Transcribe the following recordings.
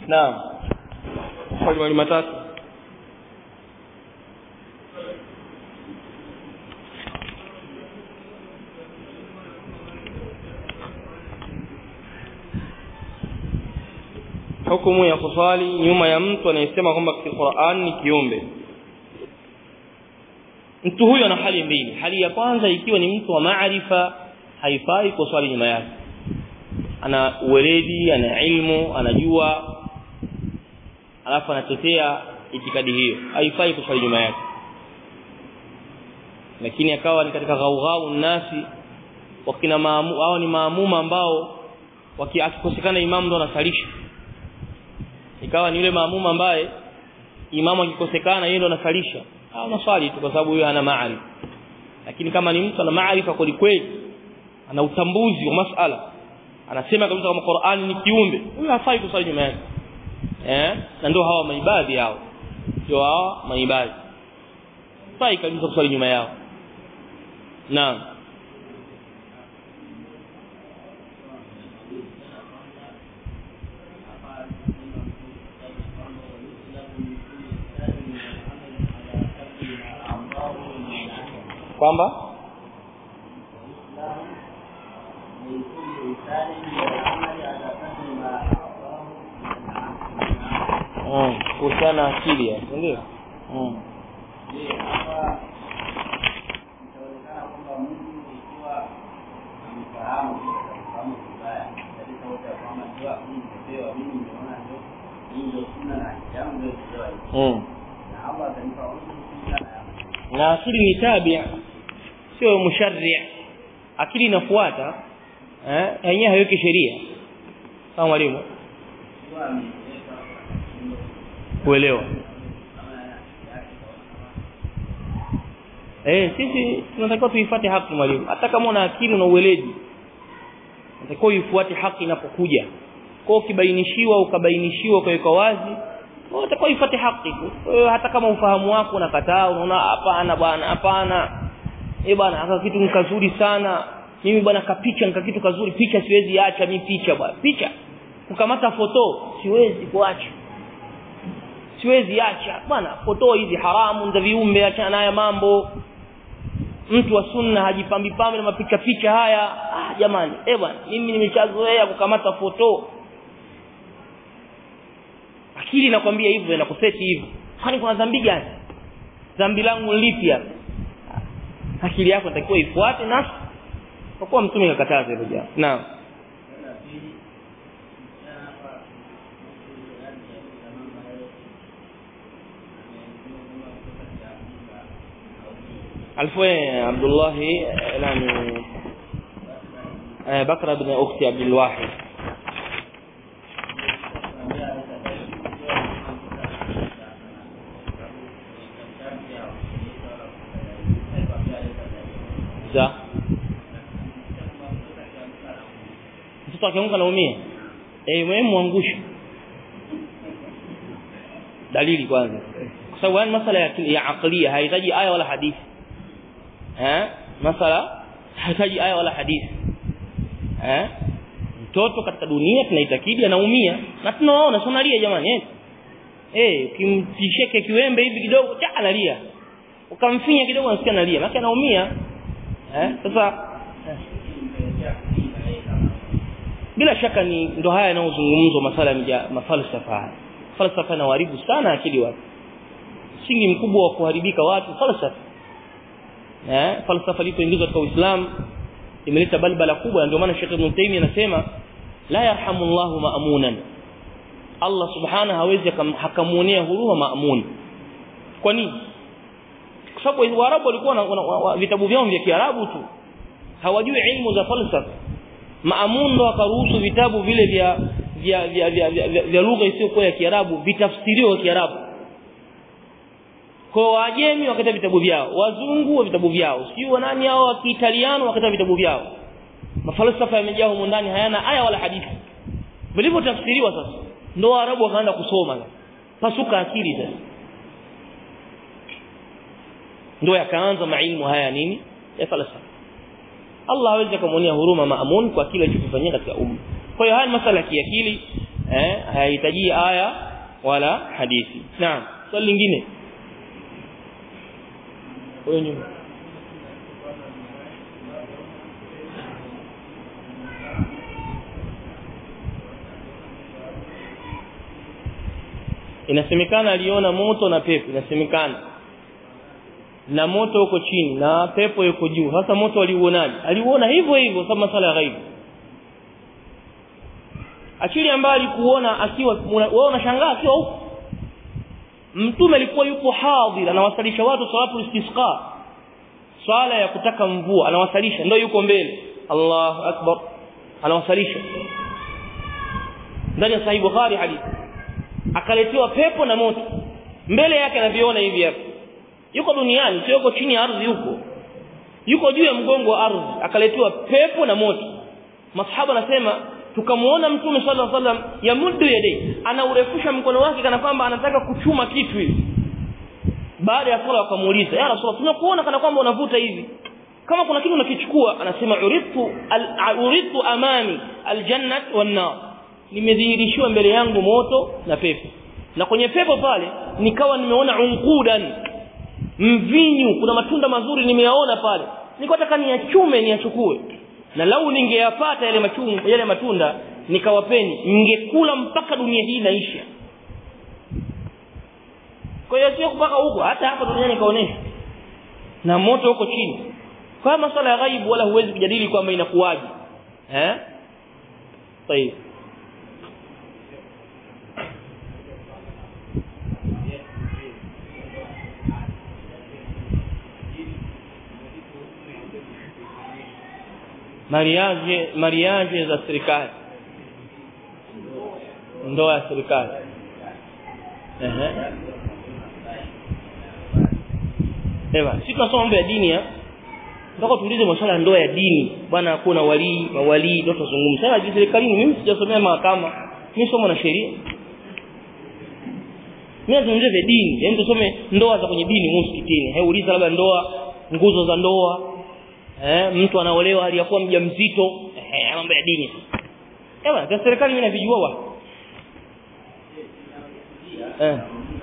naam swali matatu hukumu ya kuswali nyuma ya mtu anayesema kwamba Qur'an ni kiumbe mtu huyo ana hali mbili hali ya kwanza ikiwa ni mtu wa maarifa haifai kuswali nyuma yake ana uweledi ana ilmu anajua alafu anatetea itikadi hiyo haifai kuswali nyuma yake lakini akawa ni katika ghaugau nasi wakina maamu hao ni maamuma ambao wakikosekana imamu ndo anasalisha ikawa ni yule maamuma ambaye imamu akikosekana yeye ndo anasalisha au naswali tu kwa sababu huyo hana maarifa lakini kama ni mtu ana maarifa kweli kweli ana utambuzi wa masala anasema kabisa kama Qur'an ni kiumbe huyo hafai kuswali nyuma yake eh na ndio hawa maibadhi hao ndio hawa maibadhi hafai kabisa kuswali nyuma yao naam kwamba kuhusiana na akili ndio na akili ni tabia sio musharri akili inafuata eh yenyewe haiweki sheria kama mwalimu kuelewa eh sisi tunatakiwa tuifuate haki mwalimu hata kama una akili na uweledi unatakiwa uifuate haki inapokuja kwa ukibainishiwa ukabainishiwa ukaweka wazi unatakiwa uifuate haki tu hata kama ufahamu wako unakataa unaona hapana bwana hapana eh bwana aka kitu ni kazuri sana mimi bwana kapicha nika kitu kazuri picha siwezi acha mimi picha bwana picha kukamata foto siwezi kuacha siwezi acha bwana foto hizi haramu za viumbe acha naye mambo mtu wa sunna hajipambi pambi na mapicha picha haya ah jamani eh bwana mimi nimeshazoea kukamata foto akili inakwambia hivyo inakuseti hivyo kwani kuna dhambi gani dhambi langu lipi hapa akili yako inatakiwa ifuate na kwa kuwa mtume akakataza hilo jambo naam alfoe Abdullah nani Bakra ibn ukhti Abdul Wahid za mtoto akianguka naumia eh wewe muangushe dalili kwanza kwa sababu haya masala ya, ya aqliya haihitaji aya wala hadithi eh masala haihitaji aya wala hadithi eh mtoto katika dunia tunaitakidi anaumia na tunaona sonalia jamani eh eh ukimtisheke kiwembe hivi kidogo cha analia ukamfinya kidogo anasikia analia maana anaumia eh sasa eh. bila shaka ni ndo haya yanayozungumzwa masala ya mafalsafa falsafa inaharibu sana akili watu msingi mkubwa wa kuharibika watu falsafa eh falsafa ilipoingizwa katika Uislamu imeleta balbala kubwa ndio maana Sheikh Ibn Taymiyyah anasema la yarhamu Allahu ma'munan Allah subhanahu hawezi hakamuonea huruma ma'mun kwa nini kwa sababu Waarabu walikuwa na vitabu vyao vya Kiarabu tu hawajui ilmu za falsafa Maamun ndo akaruhusu vitabu vile vya vya vya, vya, vya, vya, vya lugha isiyokuwa ya Kiarabu vitafsiriwe kwa Kiarabu. Kwa Wajemi wakata vitabu vyao, wazungu wa vitabu vyao, sio nani hao wa Kiitaliano wakata vitabu vyao. Mafalsafa yamejaa humo ndani hayana aya wala hadithi. Vilivyotafsiriwa sasa ndo Waarabu wakaanza kusoma. Pasuka akili sasa. Ndio yakaanza mailmu haya nini? Ya falsafa. Allah hawezi kumwonea huruma maamun kwa kile alichokifanyia katika umma. Kwa hiyo haya masala ya kiakili eh hayahitaji aya wala hadithi naam swali lingine wewe nyuma inasemekana aliona moto na pepo inasemekana na moto uko chini na pepo yuko juu sasa moto aliuonaje aliuona hivyo hivyo kama sala ya ghaibu akili ambayo alikuona akiwa wewe unashangaa akiwa huko mtume alikuwa yupo hadhir anawasalisha watu salatu istisqa swala ya kutaka mvua anawasalisha ndio yuko mbele Allahu akbar anawasalisha ndani ya sahih bukhari hadithi akaletewa pepo na moto mbele yake anaviona hivi hapa yuko duniani sio yuko chini ya ardhi huko yuko juu ya mgongo wa ardhi akaletewa pepo na moto masahaba anasema tukamuona mtume sallallahu alaihi wasallam yamuddu yadai anaurefusha mkono wake kana kwamba anataka kuchuma kitu hivi baada ya sala wakamuuliza ya rasulullah tunakuona kana kwamba unavuta hivi kama kuna kitu unakichukua anasema uridtu uridtu amami aljannat wan nar nimedhihirishiwa mbele yangu moto na pepo na kwenye pepo pale nikawa nimeona unqudan mvinyu kuna matunda mazuri nimeyaona pale niko nataka niyachume niyachukue na lau ningeyapata yale machungu yale matunda nikawapeni ningekula mpaka dunia hii inaisha kwa hiyo sio mpaka huko hata hapa duniani kaonesha na moto huko chini kwa masuala ya ghaibu wala huwezi kujadili kwamba inakuwaje eh طيب mariage mariage za serikali ndoa ya serikali ehe ewa sisi tunasoma mambo ya dini ya Nataka tuulize masuala ya ndoa ya dini. Bwana hakuna walii, mawalii ndio tuzungumza. Sasa serikalini mimi sijasomea mahakama. Mimi somo na sheria. Mimi nazungumzia vya dini. Yaani tusome ndoa za kwenye dini msikitini. He uliza labda ndoa, nguzo za ndoa. Eh, mtu anaolewa hali ya kuwa mjamzito. Eh, mambo ya dini. Ewa, kwa serikali mimi navijua wa. Eh.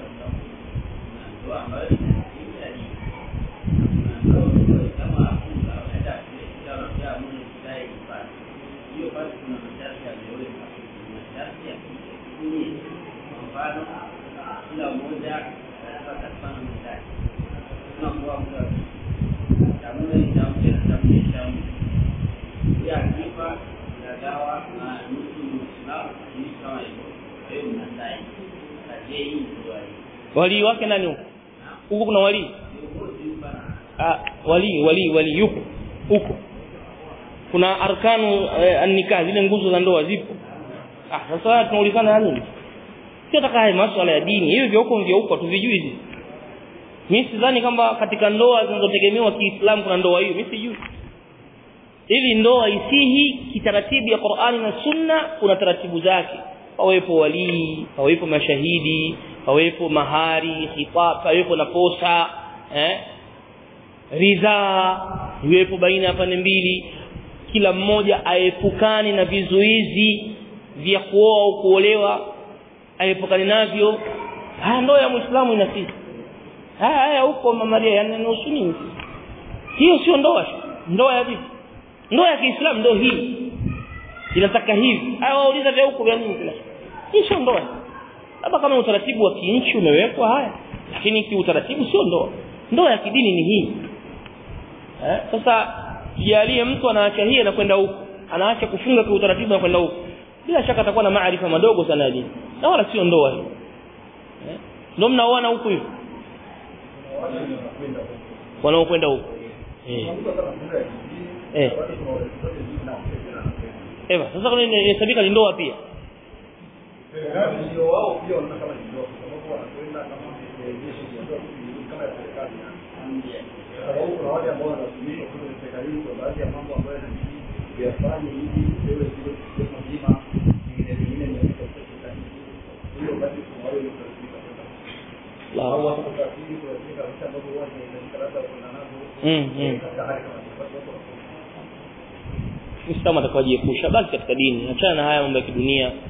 kila mmoja atakapata mtaji. Tunakuwa muda chakula ni tamke na tamke shamu. Ya kifa na dawa na nusu Muislamu ni kama hivyo. Kwa hiyo mnadai. Kaje hii ndio Wali wake nani huko? Huko kuna wali? Ah, wali wali wali yupo huko. Kuna arkanu eh, an-nikah zile nguzo za ndoa zipo. Ah, sasa tunaulizana nini? sio taka masuala ya dini hivi vya huko vya huko tuvijui hizi mimi sidhani kwamba katika ndoa zinazotegemewa Kiislamu kuna ndoa hiyo mimi sijui ili ndoa isihi kitaratibu ya Qur'ani na Sunna kuna taratibu zake pawepo walii pawepo mashahidi pawepo mahari khitab pawepo na posa eh ridhaa iwepo baina ya pande mbili kila mmoja aepukane na vizuizi vya kuoa au kuolewa aepukane navyo haya ndoa ya muislamu inafisi haya haya huko mama Maria yanahusu nini hiyo sio ndoa ndoa ya vipi ndoa ya Kiislamu ndio hii inataka hivi haya wauliza vya huko vya nini kila hii sio ndoa labda kama utaratibu wa kinchi umewekwa haya lakini kiutaratibu sio ndoa ndoa ya kidini ni hii eh sasa jalie mtu anaacha hii na kwenda huko anaacha kufunga kwa utaratibu na kwenda huko bila shaka atakuwa na maarifa madogo sana ya dini na wala sio ndoa hiyo eh ndio mnaoana huko hivi wanaokwenda huko eh eh Ewa, sasa kuna inahesabika ni ndoa pia ndio wao pia wanataka kama ndio kwa sababu wanakwenda kama jeshi kama ya serikali sababu kuna wale ambao wanatumika kule serikalini kwa baadhi ya mambo ambayo inabidi kuyafanya ili wewe sio kusema mzima vingine vingine ni katika serikali hiyo basi kuna wale wanatumika au watu kutafiti kwa katika vitu ambavyo huwa inahitajika labda kuna nazo mm mm katika hali kama hiyo basi watu Muislamu atakajiepusha basi katika dini achana na haya mambo ya kidunia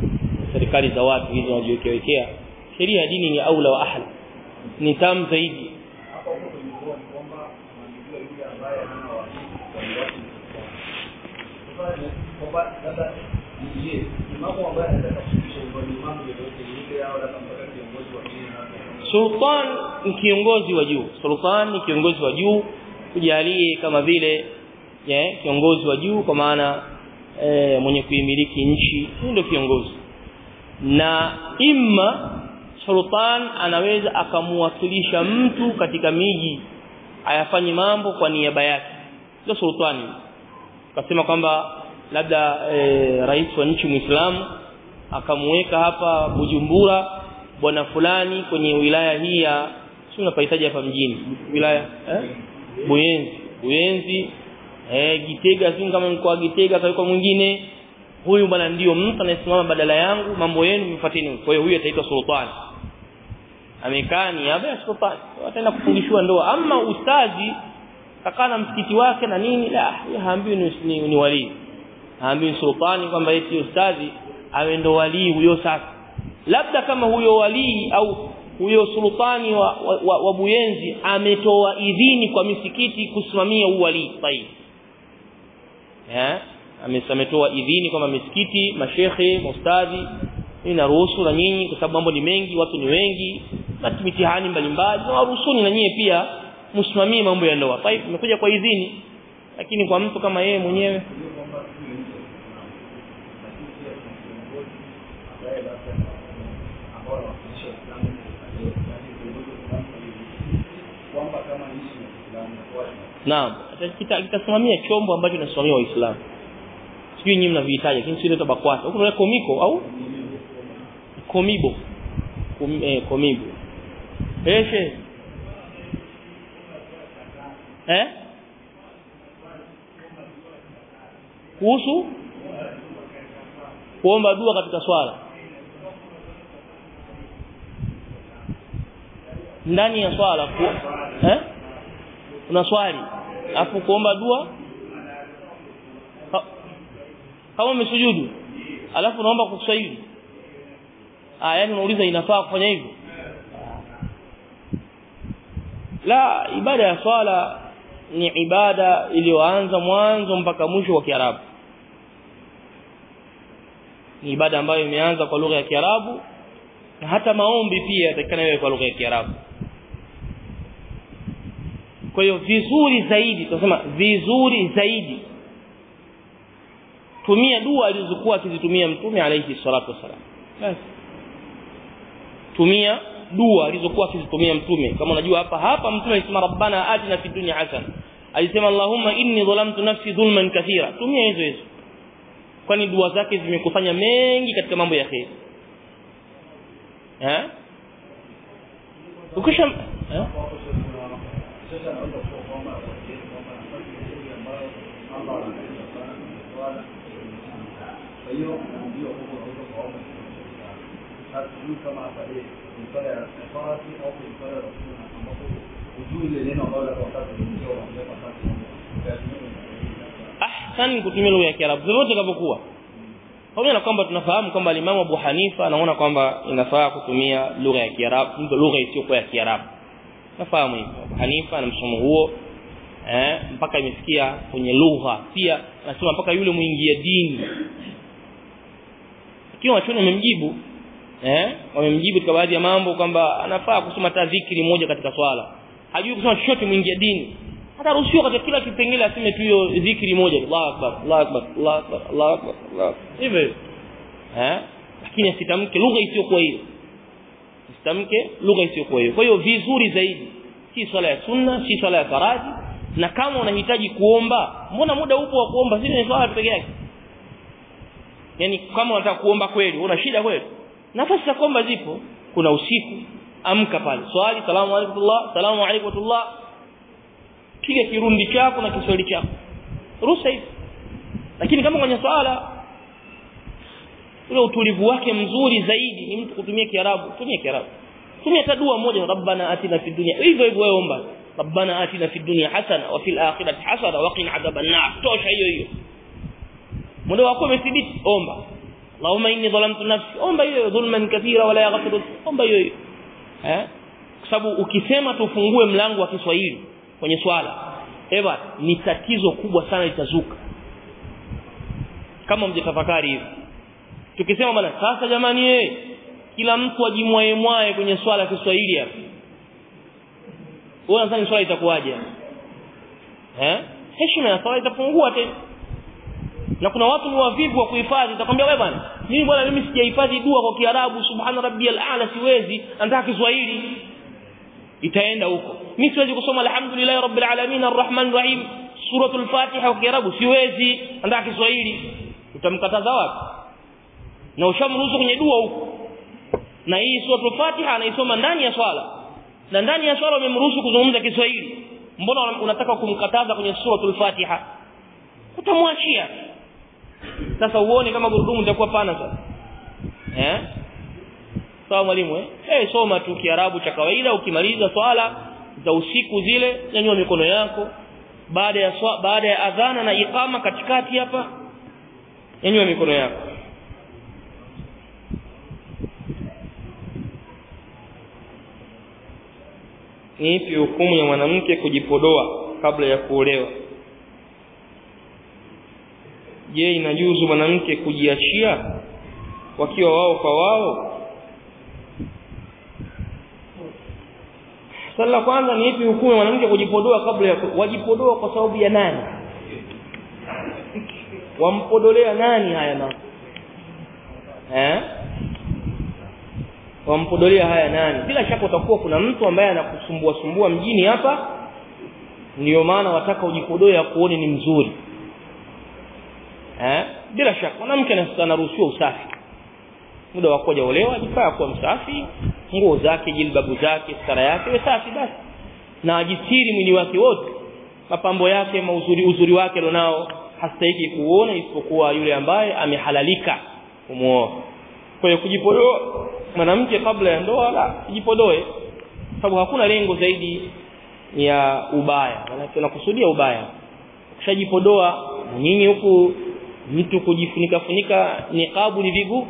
serikali za watu hizo wanajiwekea sheria ya dini ni aula wa ahla ni tamu zaidi hapa huko tulikuwa ni kwamba anajua yule ambaye hana wasifu kwa watu sasa ni kwamba labda ni je ni mambo ambayo anataka kufikisha kwa ni mambo yoyote ni ile au labda mpaka kiongozi wa dini na sultan ni kiongozi wa juu sultan ni kiongozi wa juu kujalie kama vile yeah, kiongozi wa juu kwa maana e, mwenye kuimiliki nchi ndio kiongozi na imma sultan anaweza akamwakilisha mtu katika miji ayafanye mambo kwa niaba yake ndio sultani akasema kwamba labda e, rais wa nchi muislamu akamweka hapa Bujumbura bwana fulani kwenye wilaya hii ya si unapahitaji hapa mjini wilaya eh? Buyenzi Buyenzi eh Gitega si kama mkoa Gitega kwa mwingine huyu bwana ndio mtu anayesimama badala yangu mambo yenu mfuateni kwa hiyo huyu ataitwa sultani amekaa ni hapa sultani ataenda kufundishwa ndoa ama ustazi kakaa na msikiti wake na nini la haambiwi ni, ni, ni wali haambiwi sultani kwamba eti ustazi awe ndo wali huyo sasa labda kama huyo wali au huyo sultani wa, wa, wa, wa Buyenzi ametoa idhini kwa misikiti kusimamia uwali tayib eh ametoa idhini kwamba misikiti mashekhe mustadhi inaruhusu na nyinyi kwa sababu mambo ni mengi watu ni wengi na mitihani mbalimbali na waruhusuni na nyinyi pia msimamie mambo ya ndoa tayib imekuja kwa idhini lakini kwa mtu kama yeye mwenyewe Naam, kitasimamia chombo ambacho kinasimamia Waislamu. Sijui nyinyi mnavihitaji lakini sio BAKWATA. Huko kuna komiko au komibo. Kom, eh, komibo. Eshe. Eh? Kuhusu kuomba dua katika swala. Ndani ya swala ku, eh? una swali afu kuomba dua kama umesujudu alafu unaomba kuswahili ah yani unauliza inafaa kufanya hivyo la ibada ya swala ni ibada iliyoanza mwanzo mpaka mwisho wa Kiarabu ni ibada ambayo imeanza kwa lugha ya Kiarabu na hata maombi pia yatakana yawe kwa lugha ya Kiarabu kwa hiyo vizuri zaidi tunasema vizuri zaidi tumia dua alizokuwa akizitumia mtume alayhi salatu wasalam basi tumia dua alizokuwa akizitumia mtume kama unajua hapa hapa mtume alisema rabbana atina fid dunya hasana alisema allahumma inni dhalamtu nafsi dhulman kathira tumia hizo hizo kwani dua zake zimekusanya mengi katika mambo ya khair eh ukisha eh? sasa naweza kuwa kwamba kwamba nafasi nzuri ambayo Allah anaweza sana swala kwa hiyo ndio huko unaweza kuomba sasa sijui kama hapa je ni swala ya farasi au ni swala ya sunna ambapo ujui ile neno ambalo la wakati ndio wanaweza nafasi ahsan kutumia lugha ya Kiarabu zote kama pamoja na kwamba tunafahamu kwamba Imam Abu Hanifa anaona kwamba inafaa kutumia lugha ya Kiarabu lugha isiyokuwa ya Kiarabu nafahamu hivyo Abu Hanifa na msomo huo eh mpaka imefikia kwenye lugha pia nasema mpaka yule muingia dini ikiwa wachoni wamemjibu eh wamemjibu katika baadhi ya mambo kwamba anafaa kusoma hata dhikri moja katika swala hajui kusoma chochote muingia dini hata ruhusiwa katika kila kipengele aseme tu hiyo dhikri moja Allahu akbar Allahu akbar Allahu akbar Allahu akbar Allah hivyo eh lakini asitamke lugha isiyokuwa hiyo asitamke lugha isiyokuwa hiyo kwa hiyo vizuri zaidi si swala ya sunna si swala ya faradhi na kama unahitaji kuomba mbona muda upo wa kuomba si ni swala peke yake yani kama unataka kuomba kweli una shida kweli nafasi za kuomba zipo kuna usiku amka pale swali salamu alaykum salamu alaykum piga kirundi chako na kiswali chako ruhusa hivi lakini kama kwenye swala ule utulivu wake mzuri zaidi ni mtu kutumia kiarabu tumia kiarabu tumia tadua moja rabbana atina fid dunya hivyo hivyo wewe omba rabbana atina fid dunya hasana wa fil akhirati hasana wa qina adhaban nar tosha hiyo hiyo muda wako umethibiti omba Allahumma inni dhalamtu nafsi omba hiyo dhulman kathira wala yaghfiru omba hiyo hiyo eh kwa sababu ukisema tufungue mlango wa Kiswahili kwenye swala eva ni tatizo kubwa sana litazuka kama mjitafakari hivi tukisema bana sasa jamani eh kila mtu ajimwae mwae kwenye swala ya Kiswahili hapa wewe unadhani swala itakuwaje eh heshima ya swala itapungua tena na kuna watu ni wavivu wa kuhifadhi utakwambia wewe bwana mimi bwana mimi sijahifadhi dua kwa Kiarabu subhana rabbiyal a'la siwezi nataka Kiswahili itaenda huko mimi siwezi kusoma alhamdulillah rabbil alamin arrahman rahim suratul fatiha kwa Kiarabu siwezi nataka Kiswahili utamkataza wapi na ushamruhusu kwenye dua huko na hii suratul fatiha anaisoma ndani ya swala na ndani ya swala umemruhusu kuzungumza Kiswahili mbona unataka kumkataza kwenye suratul fatiha utamwachia sasa uone kama gurudumu litakuwa pana sasa eh sawa mwalimu eh eh soma tu kiarabu cha kawaida ukimaliza swala za usiku zile nyanyua mikono yako baada ya swa, baada ya adhana na iqama katikati hapa nyanyua mikono yako ni ipi hukumu ya mwanamke kujipodoa kabla ya kuolewa je inajuzu mwanamke kujiachia wakiwa wao kwa wao swali la kwanza ni ipi hukumu ya mwanamke kujipodoa kabla ya wajipodoa kwa sababu ya nani wampodolea nani haya na eh wampodolea haya nani bila shaka utakuwa kuna mtu ambaye anakusumbua sumbua mjini hapa ndio maana wataka ujipodoe akuone ni mzuri eh bila shaka mwanamke anaruhusiwa usafi muda wa kuja olewa ajifaa kuwa msafi nguo zake jilbabu zake stara yake safi basi na ajistiri mwili wake wote mapambo yake mauzuri uzuri wake alionao hastahiki kuona isipokuwa yule ambaye amehalalika kumuoa kwa hiyo kujipodoa mwanamke kabla ya ndoa la kujipodoe sababu hakuna lengo zaidi ya ubaya maana tunakusudia ubaya ukishajipodoa nyinyi huku mtu kujifunika funika niqabu ni vigu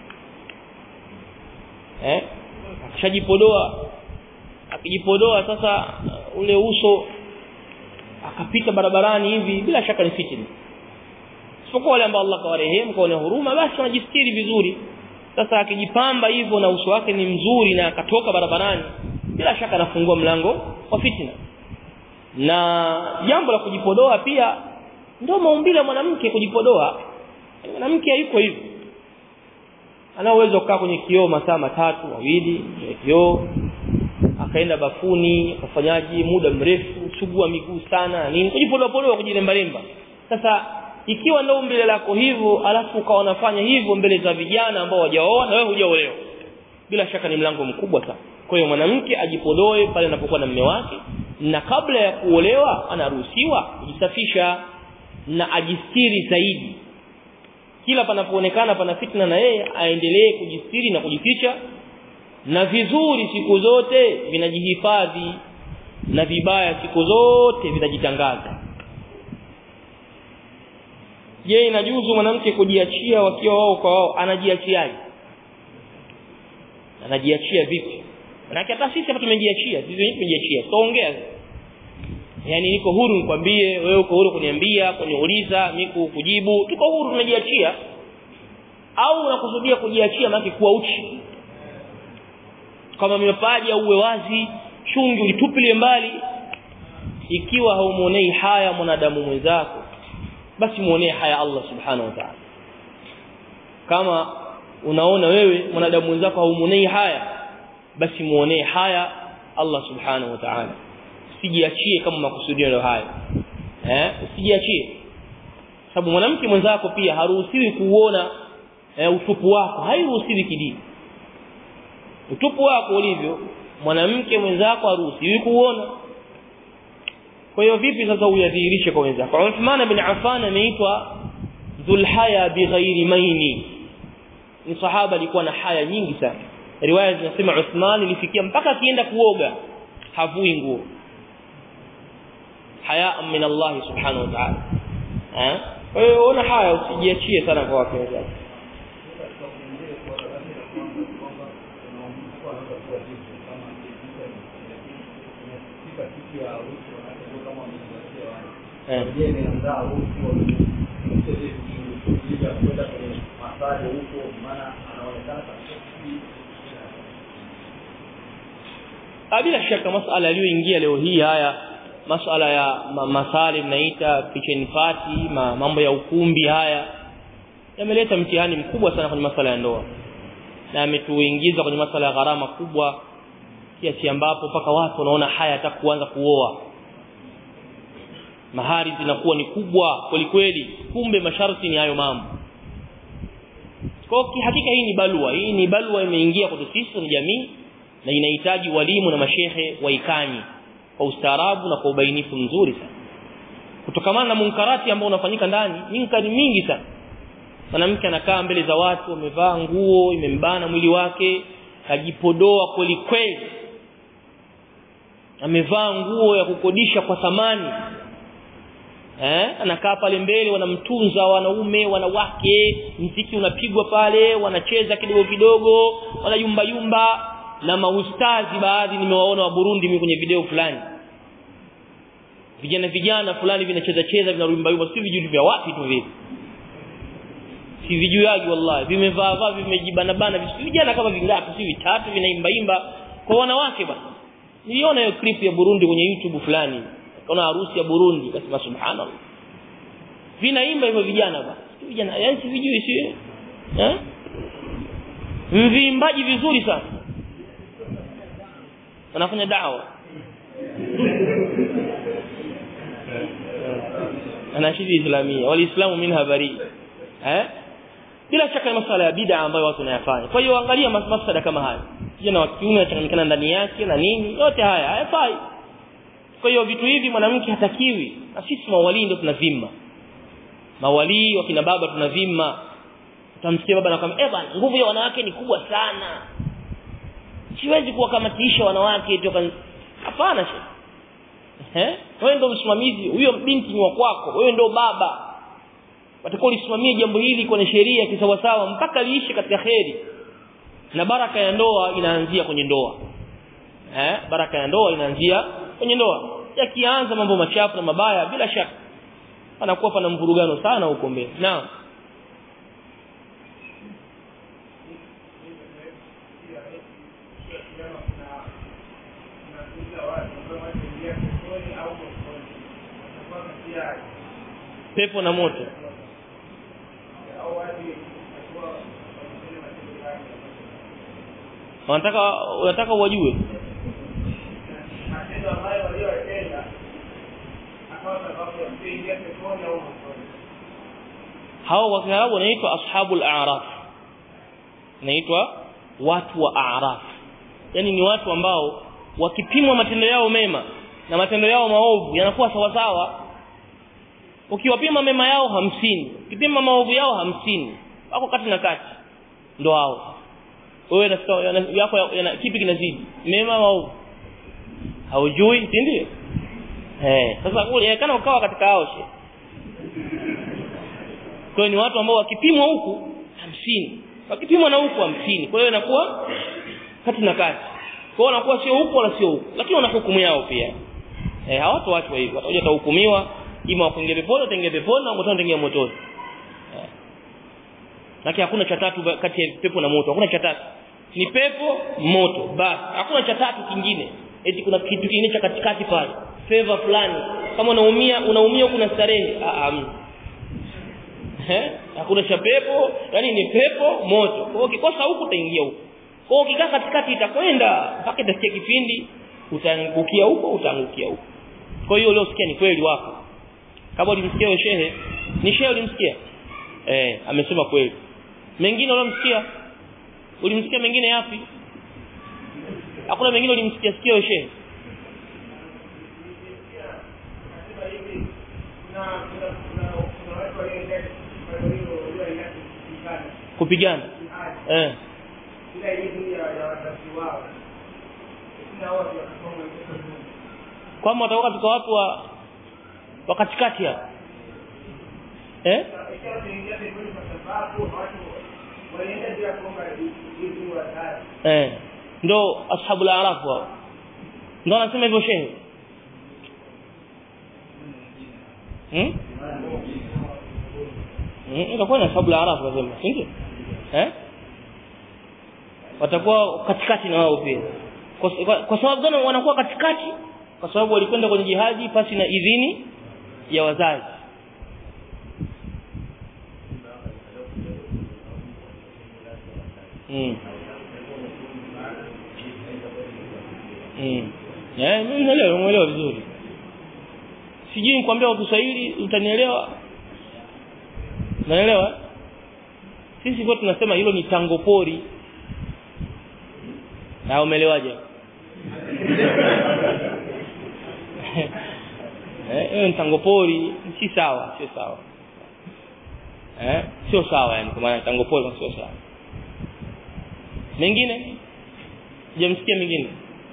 eh akishajipodoa akijipodoa sasa ule uso akapita barabarani hivi bila shaka ni fitna isipokuwa wale ambao Allah kawarehemu kwa huruma basi wanajistiri vizuri sasa akijipamba hivyo na uso wake ni mzuri na akatoka barabarani bila shaka anafungua mlango wa fitna na jambo la kujipodoa pia ndio maumbile ya mwanamke kujipodoa mwanamke hayuko hivyo ana uwezo kukaa kwenye kioo masaa matatu mawili kwenye kioo akaenda bafuni akafanyaji muda mrefu sugua miguu sana nini kujipodoa podoa kujilemba lemba sasa ikiwa ndio umbile lako hivyo alafu ukawa unafanya hivyo mbele za vijana ambao hawajaoa na wewe hujaolewa bila shaka ni mlango mkubwa sana kwa hiyo mwanamke ajipodoe pale anapokuwa na mume wake na kabla ya kuolewa anaruhusiwa kujisafisha na ajistiri zaidi kila panapoonekana pana fitna na yeye aendelee kujistiri na kujificha na vizuri siku zote vinajihifadhi na vibaya siku zote vinajitangaza je inajuzu mwanamke kujiachia wakiwa wao kwa wao anajiachiaje anajiachia vipi manake hata sisi hapa tumejiachia sisi wenyewe tumejiachia tuongea yani niko huru nikwambie wewe uko huru kuniambia kuniuliza mimi kujibu tuko huru tumejiachia au unakusudia kujiachia maana kuwa uchi kama mapaji au uwe wazi chungi ulitupilie mbali ikiwa haumuonei haya mwanadamu mwenzako basi muonee haya Allah subhanahu wa ta'ala kama unaona wewe mwanadamu mwenzako haumuonei haya basi muonee haya Allah subhanahu wa ta'ala usijiachie kama makusudio ndio haya eh usijiachie sababu mwanamke mwenzako pia haruhusiwi kuona eh, utupu wako hairuhusiwi kidini utupu wako ulivyo mwanamke mwenzako haruhusiwi kuona kwa hiyo vipi sasa uyadhihirishe kwa wenzako Uthman bin Affan ameitwa dhulhaya bighairi maini ni sahaba alikuwa na haya nyingi sana riwaya zinasema Uthman ilifikia mpaka akienda kuoga havui nguo haya min Allah subhanahu wa ta'ala eh kwa hiyo ona haya usijiachie sana kwa wake wenzako eh Je, imeandaa huko ili ya kwenda kwenye masali huko, maana anaonekana kabisa Ah, bila shaka masala yaliyoingia leo hii haya masala ya ma, masali mnaita kitchen party ma, mambo ya ukumbi haya yameleta mtihani mkubwa sana kwenye masala ya ndoa na yametuingiza kwenye masala ya gharama kubwa kiasi ambapo mpaka watu wanaona haya hata kuanza kuoa mahari zinakuwa ni kubwa kweli kweli kumbe masharti ni hayo mambo kwa hakika hii ni balua hii ni balua imeingia kwetu sisi ni jamii na inahitaji walimu na mashehe waikanye kwa ustaarabu na kwa ubainifu mzuri sana kutokamana na munkarati ambao unafanyika ndani minkari mingi sana mwanamke anakaa mbele za watu amevaa nguo imembana mwili wake kajipodoa kweli kweli amevaa nguo ya kukodisha kwa thamani eh anakaa pale mbele wanamtunza wanaume wanawake mziki unapigwa pale wanacheza kidogo kidogo wanayumba yumba na maustazi baadhi nimewaona wa Burundi mimi kwenye video fulani vijana vijana fulani vinacheza cheza vinarumba yumba si vijui vya wapi tu vile si vijuaji wallahi vimevaa vaa vimejibana bana si vijana kama vingapi si vitatu vinaimba imba kwa wanawake basi niliona hiyo clip ya Burundi kwenye YouTube fulani kuna harusi ya Burundi kasema subhanallah vinaimba hivyo vijana basi si vijana yani si vijui si eh mvimbaji vizuri sana wanafanya dawa anashidi islamia waliislamu minha bari eh bila shaka ni masuala ya bid'a ambayo watu wanayafanya kwa hiyo angalia masuala kama haya kijana wa kiume anachanganyikana ndani yake na nini yote haya hayafai kwa hiyo vitu hivi mwanamke hatakiwi na sisi mawalii ndio tunavimma mawalii wakina baba tunavimma utamsikia baba anakuambia eh bana nguvu ya wanawake ni kubwa sana siwezi kuwakamatisha wanawake toka hapana eh wewe ndio msimamizi huyo binti ni wa kwako wewe ndio baba watakuwa ulisimamia jambo hili kwenye sheria kisawasawa mpaka liishe katika kheri na baraka ya ndoa inaanzia kwenye ndoa eh baraka ya ndoa inaanzia kwenye ndoa yakianza mambo machafu na mabaya bila shaka panakuwa pana mvurugano sana huko mbele naam pepo na moto wanataka wanataka wajue hao wakiarabu wanaitwa ashabul a'raf naitwa watu wa a'raf yani ni watu ambao wakipimwa matendo yao mema na matendo yao maovu yanakuwa sawa sawa ukiwapima mema yao hamsini ukipima maovu yao hamsini wako kati na kati ndo hao wewe na yako yana kipi kinazidi mema maovu haujui si ndio eh sasa kule kana ukawa katika hao she kwa ni watu ambao wakipimwa huku hamsini wakipimwa na huku hamsini kwa hiyo inakuwa kati na kati kwa hiyo wanakuwa sio huku wala sio huku lakini wana hukumu yao pia eh hawatoachwa hivyo watakuja kuhukumiwa ima wakuingia peponi wataingia peponi na wengine wataingia motoni eh. lakini hakuna cha tatu kati ya pepo na moto hakuna cha tatu ni pepo moto basi hakuna cha tatu kingine eti kuna kitu kingine cha katikati pale favor fulani kama unaumia unaumia kuna starehe ah um. eh hakuna cha pepo yani ni pepo moto kwa hiyo ukikosa huku utaingia huko kwa hiyo ukikaa katikati itakwenda mpaka itafikia kipindi utaangukia huko utaangukia huko kwa hiyo leo sikia ni kweli wako kama ulimsikia wewe shehe ni shehe ulimsikia eh amesema kweli mengine ulimsikia ulimsikia mengine yapi hakuna mengine ulimsikia sikia wewe shehe kupigana eh kwamba watakuwa katika watu wa wa katikati hapo eh eh ndo ashabul araf wao ndo anasema hivyo shehe hmm? hmm? itakuwa na sababu la arafu lazima si ndio eh watakuwa katikati na wao pia kwa, kwa, kwa sababu gani wanakuwa katikati kwa sababu walikwenda kwenye jihadi pasi na idhini ya wazazi mm. Mm. Eh, mimi naelewa, umeelewa vizuri. Sijui nikwambia kwa Kiswahili utanielewa. Unaelewa? Sisi kwa tunasema hilo ni tango pori. Na umeelewaje? Eh, hiyo ni tango pori, si sawa, sio sawa. Eh, sio sawa yani kwa maana tango pori sio sawa. Mengine? Hujamsikia mengine?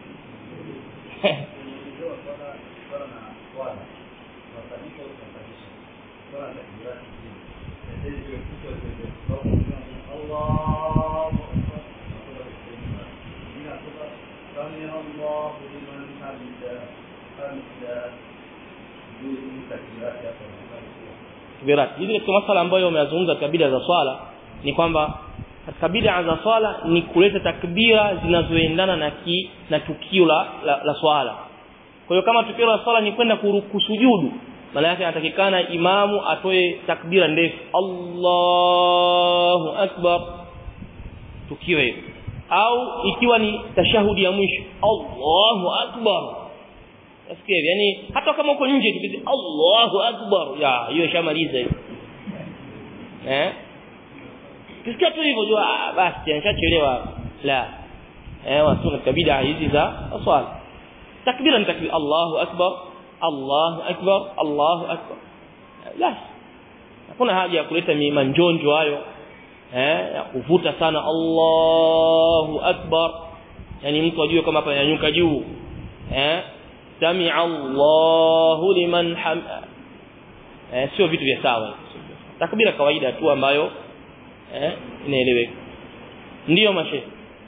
takbirat hizi katika masala ambayo umeyazungumza katika bid'a za swala ni kwamba katika bid'a za swala ni kuleta takbira zinazoendana na ki, na tukio la, la, la swala kwa hiyo kama tukio la swala ni kwenda kusujudu maana yake anatakikana imamu atoe takbira ndefu Allahu akbar tukio hilo au ikiwa ni tashahudi ya mwisho Allahu akbar Nasikia yani hata kama uko nje tukisema Allahu akbar ya hiyo shamaliza hiyo eh Kisikia tu hivyo jua ah, basi nishachelewa la eh watu katika bid'a hizi za swala takbira ni takbir Allahu akbar Allahu akbar Allahu akbar la hakuna haja ya kuleta manjonjo hayo eh ya kuvuta sana Allahu akbar yani mtu ajue kama hapa yanyuka juu eh sami'a Allahu liman ham eh sio vitu vya sawa takbira kawaida tu ambayo eh inaeleweka ndiyo mashe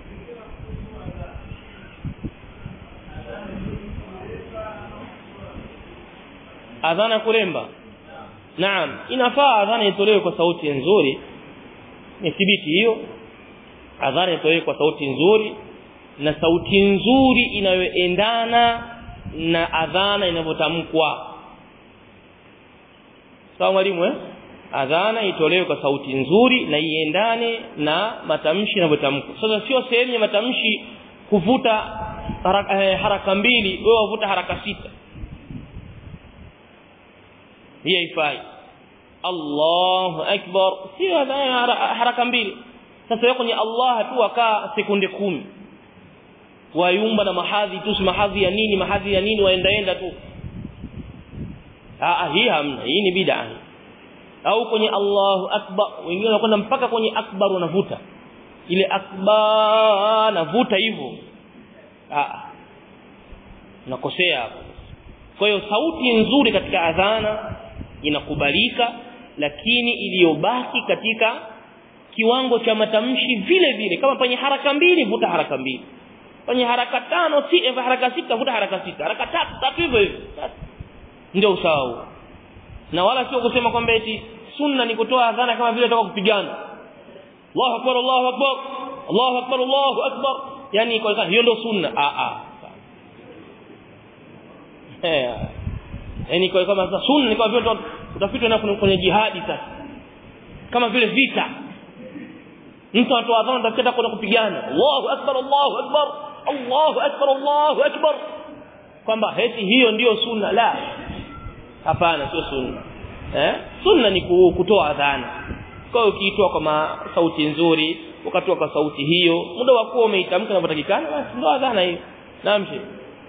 adhana kulemba naam inafaa adhana itolewe kwa sauti nzuri ni thibiti hiyo adhana itolewe kwa sauti nzuri na sauti nzuri inayoendana na adhana inavyotamkwa sawa mwalimu eh adhana itolewe kwa sauti nzuri na iendane na matamshi yanavyotamkwa sasa sio sehemu ya matamshi kuvuta haraka, eh, haraka mbili wewe uvuta haraka sita hii haifai Allahu akbar sio adhana haraka mbili sasa wewe kwenye Allah tu wakaa sekunde kumi wayumba na mahadhi tu si mahadhi ya nini mahadhi ya nini waendaenda tu ah hii hamna hii ni bid'a au kwenye Allahu akbar wengine wanakwenda mpaka kwenye akbar wanavuta ile akbar navuta hivyo ah nakosea hapo kwa hiyo sauti nzuri katika adhana inakubalika lakini iliyobaki katika kiwango cha matamshi vile vile kama penye haraka mbili vuta haraka mbili penye haraka tano si haraka sita vuta haraka sita haraka tatu tatu hivyo hivyo ndio usawa huo na wala sio kusema kwamba eti sunna ni kutoa adhana kama vile toka kupigana Allahu akbar Allahu akbar Allahu akbar Allahu akbar yani kwa hiyo ndio sunna a a eh yani kwa kama sunna ni kama vile utafitwa na kwenye jihadi sasa kama vile vita mtu anatoa adhana atakwenda kwenda kupigana Allahu akbar Allahu akbar Allahu akbar Allahu akbar kwamba heti hiyo ndiyo sunna la hapana sio sunna eh sunna ni kutoa adhana kwa hiyo ukiitoa kwa sauti nzuri ukatoa kwa sauti hiyo muda wa kuwa umeitamka inavyotakikana basi ndio adhana hiyo naam sheikh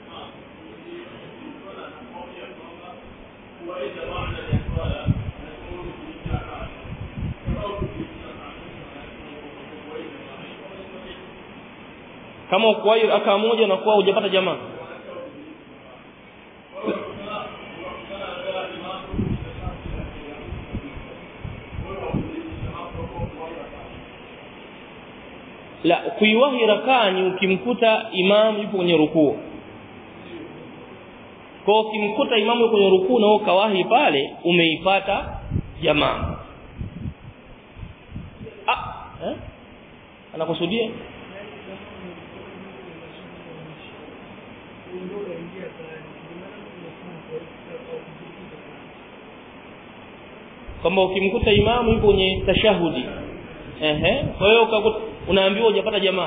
kama ukuwahi aka moja na kuwa hujapata jamaa la kuiwahi rakaa ni ukimkuta imam yupo kwenye rukuu kwa ukimkuta imamu kwenye rukuu na ukawahi pale umeipata jamaa ah eh? anakusudia kwamba ukimkuta imamu yuko kwenye tashahudi ehe kwa hiyo ukakuta unaambiwa hujapata jamaa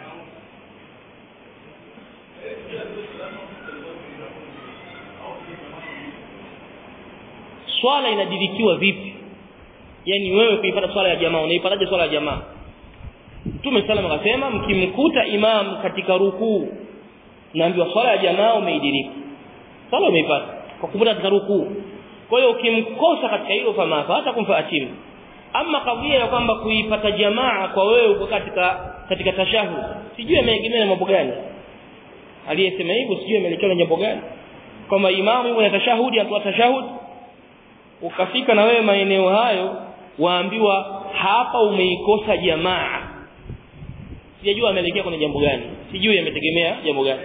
swala inadirikiwa vipi yani wewe kuipata swala ya jamaa unaipataje swala ya jamaa Mtume sallam akasema mkimkuta imam katika rukuu naambiwa swala ya jamaa umeidiriki swala umeipata kwa kupata katika rukuu kwa hiyo ukimkosa katika hilo fama hata kumfa atimu ama kadhia ya kwamba kuipata jamaa kwa wewe uko katika katika tashahud sijui ameegemea mambo gani aliyesema hivyo sijui ameelekea na jambo gani kwamba imamu yuko na tashahudi atoa tashahud ukafika na wewe maeneo hayo waambiwa hapa umeikosa jamaa sijajua ameelekea kwenye jambo gani sijui ametegemea jambo gani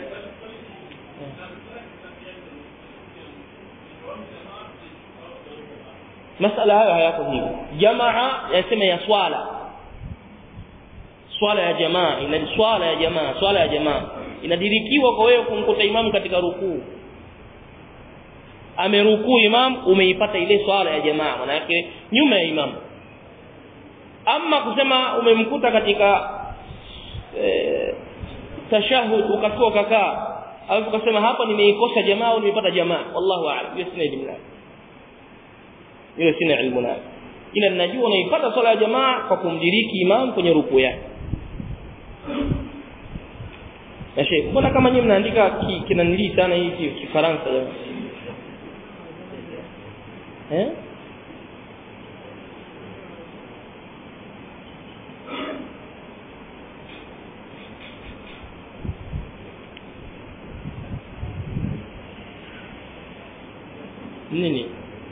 masala hayo hayako hivyo jamaa yasema ya swala swala ya jamaa ina swala ya jamaa swala ya jamaa inadirikiwa kwa wewe kumkuta imamu katika rukuu amerukuu imam umeipata ile swala ya jamaa maana yake nyuma ya imam ama kusema umemkuta katika e, tashahud ukatoka ukakaa alafu ukasema hapa nimeikosa jamaa au nimepata jamaa wallahu a'lam hiyo sina elimu nayo hiyo sina elimu nayo ila ninajua unaipata swala ya jamaa kwa kumdiriki imam kwenye rukuu yake na sheikh mbona kama nyinyi mnaandika kinanilii sana hii kifaransa jamani eh nini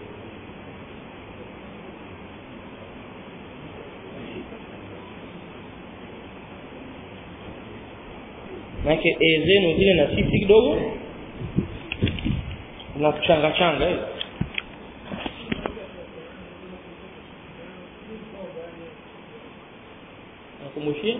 Maana e zenu zile na sisi kidogo na kuchanga changa hiyo nakumbushia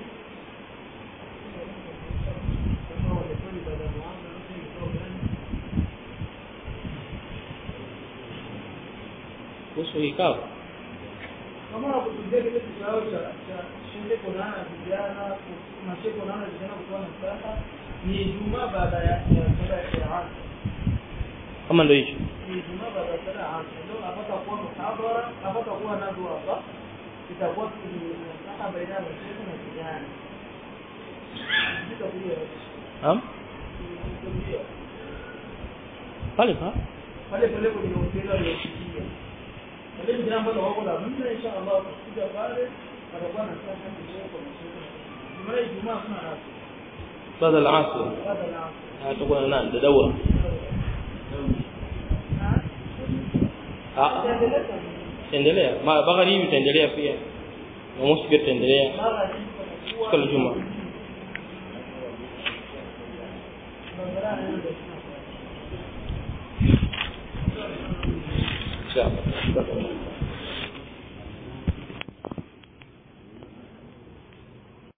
kuhusu kikao kama nakutulia kile kikao cha cha shinde kuonana vijana mashe kuonana vijana kutoa nasaha ni Ijumaa baada ya ya sala ya Qur'an kama ndio hicho ni Ijumaa baada ya sala ya Asr ndio napata kuwa muhadhara napata kuwa nadu hapa itakuwa tunasaha baina ya mashe na vijana ndio Naam pale pa pale pale kwenye hoteli aliyofikia wale vijana ambao wako na mimi insha Allah tukija pale atakuwa na sasa kidogo kwa mashirika Jumaa Ijumaa kuna rasmi baada ya asr baada ya Asr hatakuwa na nani dadawa ah endelea ma bagari hivi itaendelea pia na mosi pia itaendelea siku ya Ijumaa inshallah